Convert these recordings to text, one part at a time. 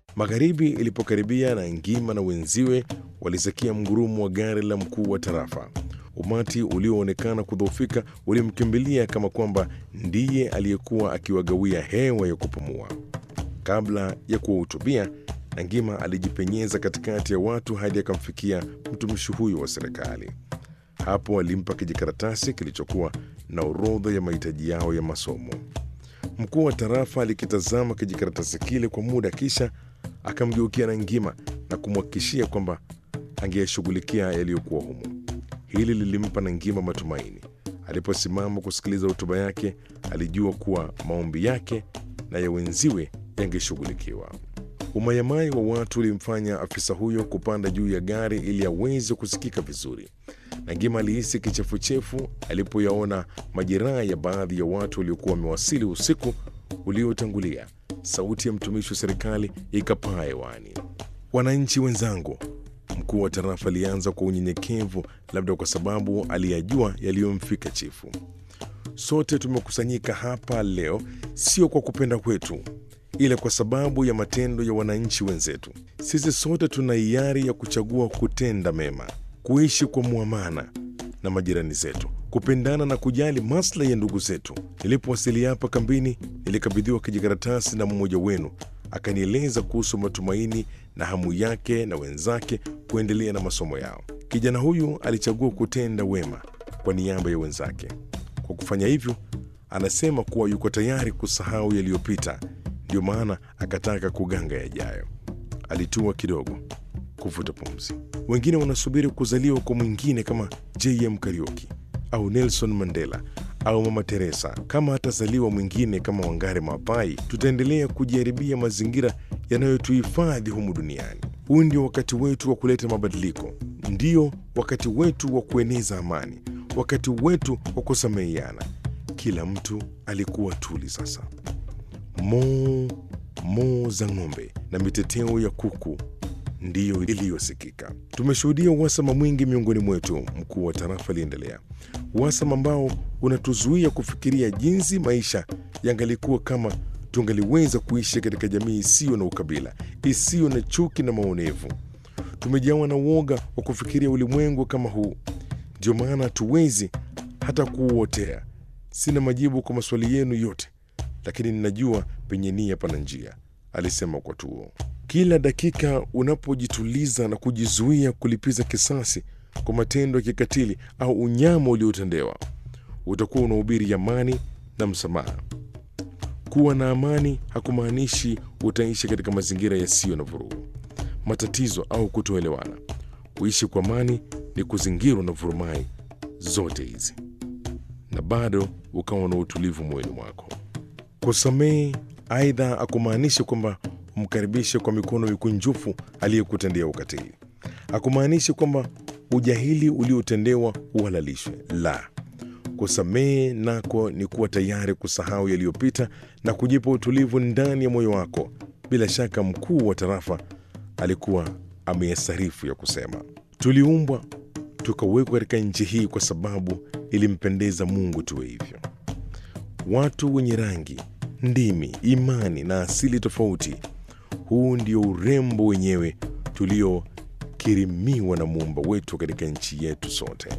Magharibi ilipokaribia na Ngima na wenziwe walisikia mgurumo wa gari la mkuu wa tarafa. Umati ulioonekana kudhoofika ulimkimbilia kama kwamba ndiye aliyekuwa akiwagawia hewa ya kupumua. Kabla ya kuwahutubia, Nangima alijipenyeza katikati ya watu hadi akamfikia mtumishi huyo wa serikali. Hapo alimpa kijikaratasi kilichokuwa na orodha ya mahitaji yao ya masomo. Mkuu wa tarafa alikitazama kijikaratasi kile kwa muda, kisha akamgeukia Nangima na kumhakikishia kwamba angeyashughulikia yaliyokuwa humo. Hili lilimpa Nangima matumaini. Aliposimama kusikiliza hotuba yake, alijua kuwa maombi yake na ya wenziwe yangeshughulikiwa. Umayamai wa watu ulimfanya afisa huyo kupanda juu ya gari ili aweze kusikika vizuri. Nangima alihisi kichefuchefu alipoyaona majeraha ya baadhi ya watu waliokuwa wamewasili usiku uliotangulia. Sauti ya mtumishi wa serikali ikapaa hewani. Wananchi wenzangu, mkuu wa tarafa alianza kwa unyenyekevu, labda kwa sababu aliyajua yaliyomfika chifu. Sote tumekusanyika hapa leo sio kwa kupenda kwetu, ila kwa sababu ya matendo ya wananchi wenzetu. Sisi sote tuna hiari ya kuchagua kutenda mema, kuishi kwa muamana na majirani zetu, kupendana na kujali maslahi ya ndugu zetu. Nilipowasili hapa kambini, nilikabidhiwa kijikaratasi na mmoja wenu, akanieleza kuhusu matumaini na hamu yake na wenzake kuendelea na masomo yao. Kijana huyu alichagua kutenda wema kwa niaba ya wenzake. Kwa kufanya hivyo, anasema kuwa yuko tayari kusahau yaliyopita, ndio maana akataka kuganga yajayo. Alitua kidogo kuvuta pumzi. Wengine wanasubiri kuzaliwa kwa mwingine kama JM Kariuki au Nelson Mandela au Mama Teresa. Kama hatazaliwa mwingine kama Wangari Maapai, tutaendelea kujaribia mazingira yanayotuhifadhi humu duniani. Huu ndio wakati wetu wa kuleta mabadiliko, ndio wakati wetu wa kueneza amani, wakati wetu wa kusameheana. Kila mtu alikuwa tuli sasa. Moo moo za ng'ombe na miteteo ya kuku ndiyo iliyosikika. Tumeshuhudia uhasama mwingi miongoni mwetu, mkuu wa tarafa aliendelea, uhasama ambao unatuzuia kufikiria jinsi maisha yangalikuwa kama tungaliweza kuishi katika jamii isiyo na ukabila, isiyo na chuki na maonevu. Tumejawa na uoga wa kufikiria ulimwengu kama huu, ndio maana hatuwezi hata kuuotea. Sina majibu kwa maswali yenu yote, lakini ninajua penye nia pana njia, alisema kwa tuo. Kila dakika unapojituliza na kujizuia kulipiza kisasi kwa matendo ya kikatili au unyama uliotendewa, utakuwa unahubiri amani na msamaha. Kuwa na amani hakumaanishi utaishi katika mazingira yasiyo na vurugu, matatizo au kutoelewana. Kuishi kwa amani ni kuzingirwa na vurumai zote hizi na bado ukawa na utulivu moyoni mwako. Kusamehe aidha hakumaanishi kwamba umkaribishe kwa mikono mikunjufu aliyekutendea ukatili. Hakumaanishi kwamba ujahili uliotendewa uhalalishwe. La, kusamehe nako ni kuwa tayari kusahau yaliyopita na kujipa utulivu ndani ya moyo wako. Bila shaka mkuu wa tarafa alikuwa ameyasarifu ya kusema, tuliumbwa tukawekwa katika nchi hii kwa sababu ilimpendeza Mungu tuwe hivyo. Watu wenye rangi, ndimi, imani na asili tofauti. Huu ndio urembo wenyewe tuliokirimiwa na muumba wetu katika nchi yetu sote.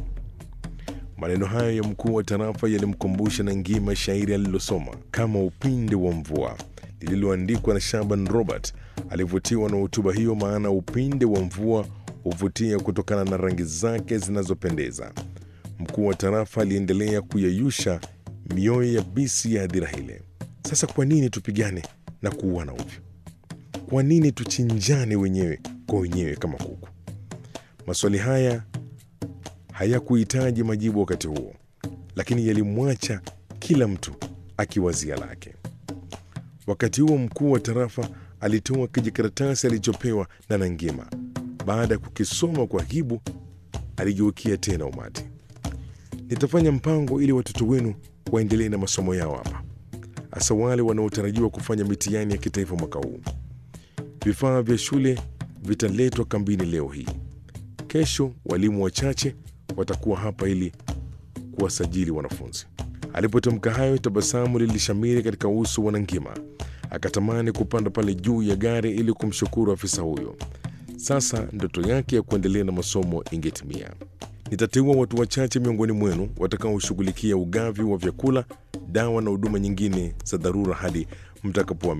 Maneno hayo ya mkuu wa tarafa yalimkumbusha na ngima shairi alilosoma kama upinde wa mvua lililoandikwa na Shaban Robert. Alivutiwa na hotuba hiyo, maana upinde wa mvua huvutia kutokana na rangi zake zinazopendeza. Mkuu wa tarafa aliendelea kuyayusha mioyo ya bisi ya hadhira ile. Sasa kwa nini tupigane na kuuana ovyo? Kwa nini tuchinjane wenyewe kwa wenyewe kama kuku? Maswali haya hayakuhitaji majibu wakati huo, lakini yalimwacha kila mtu akiwazia lake. Wakati huo mkuu wa tarafa alitoa kijikaratasi alichopewa na Nangima. Baada ya kukisoma kwa hibu, aligeukia tena umati. Nitafanya mpango ili watoto wenu waendelee na masomo yao hapa, hasa wale wanaotarajiwa kufanya mitihani ya kitaifa mwaka huu. Vifaa vya shule vitaletwa kambini leo hii. Kesho walimu wachache watakuwa hapa ili kuwasajili wanafunzi. Alipotamka hayo, tabasamu lilishamiri katika uso wa Nangima. Akatamani kupanda pale juu ya gari ili kumshukuru afisa huyo. Sasa ndoto yake ya kuendelea na masomo ingetimia. Nitateua watu wachache miongoni mwenu watakaoshughulikia ugavi wa vyakula, dawa na huduma nyingine za dharura hadi mtakapohamia